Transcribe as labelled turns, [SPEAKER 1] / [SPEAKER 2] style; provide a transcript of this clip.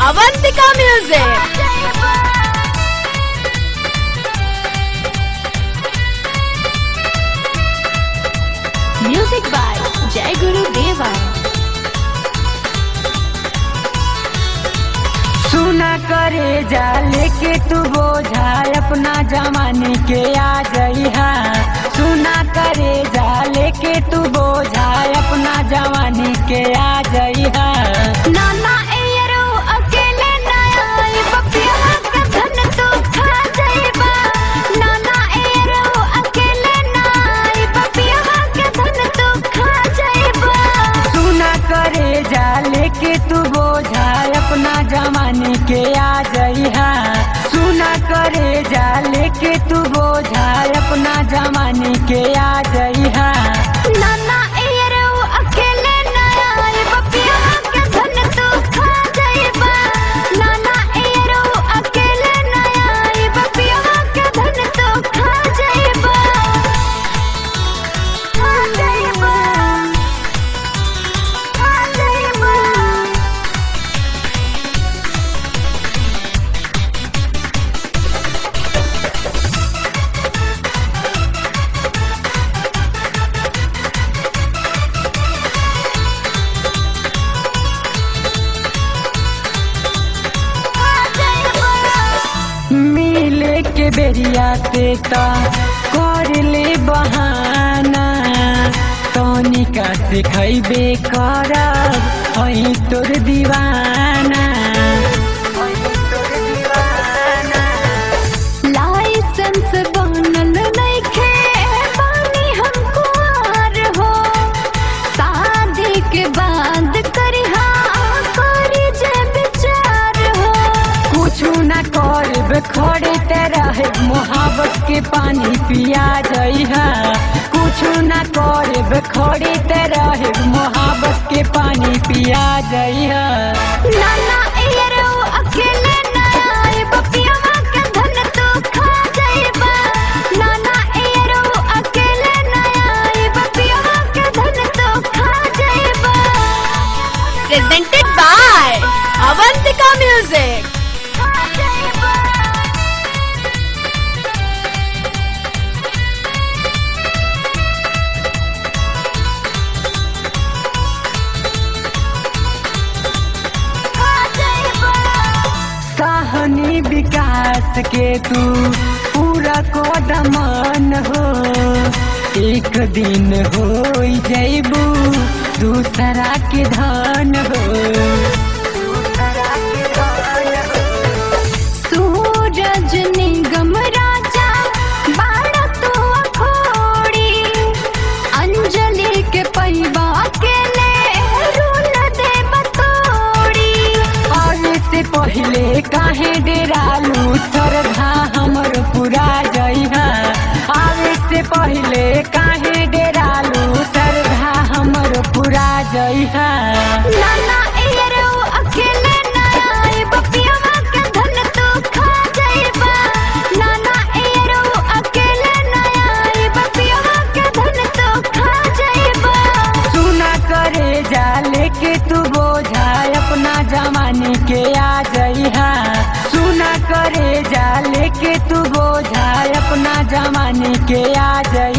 [SPEAKER 1] Avantika Music. Music by Jai Guru Deva.
[SPEAKER 2] सुना करे जा लेके तू बोझा अपना जमाने के आ जइहा सुना करे जा लेके तू बोझा अपना जमाने के आ जइहा
[SPEAKER 1] नाना एयरो अकेले ना आई बपिया का धन तू खा जाइबा नाना एयरो अकेले ना आई बपिया का धन तू खा जाइबा
[SPEAKER 2] सुना करे जा लेके तू बोझा अपना जमाने के आ जइहा सुना करे जा लेके तू बोझा अपना जमाने के आ जइहा
[SPEAKER 1] नाना एयरो अकेले ना आई बपिया का धन तू खा जाइबा नाना एयरो अकेले ना आई बपिया का धन तू खा जाइबा खा जाइबा खा जाइबा
[SPEAKER 2] मिले के बेरिया ते ता कर ले बहाना तनिका से खैबे करब हई तोर दीवाना हई तोर दीवाना
[SPEAKER 1] लाइसेंस बनल नइखे बानी हम कुंवार हो शादी के बाद करिहा करी जे विचार हो
[SPEAKER 2] कुछ ना करब खड़े ते रहे मोहब्बत के पानी पिया जइहा कुछ ना करब खड़े ते रहे मोहब्बत के पानी पिया जइहा
[SPEAKER 1] नाना एयरो अकेले ना आए बपिया के धन तू खा जाइबा नाना एयरो अकेले ना आए बपिया के धन तू खा जाइबा presented by Avantika Music.
[SPEAKER 2] सहनी विकास के तू पूरा कदमन हो एक दिन हो जैबू दूसरा के धन हो दूसरा के धन हो
[SPEAKER 1] सूरज निगम राजा बाड़ा तू अखोड़ी अंजलि के पैबा के ले रूल दे बतोड़ी
[SPEAKER 2] आवे से पहले काहे डेरालू श्रद्धा हमर पूरा जइहा आवे से पहले काहे डेरालू श्रद्धा हमर पूरा जइहा
[SPEAKER 1] नाना एयरो अकेले ना आए बपिया के धन तू खा जाइबा नाना एयरो अकेले ना आए बपिया के धन तू खा जाइबा
[SPEAKER 2] सुना करे जा लेके तू बोझा अपना जमाने के आ जइहा सुना करे जा लेके तू बोझा अपना जमाने के आ जइहा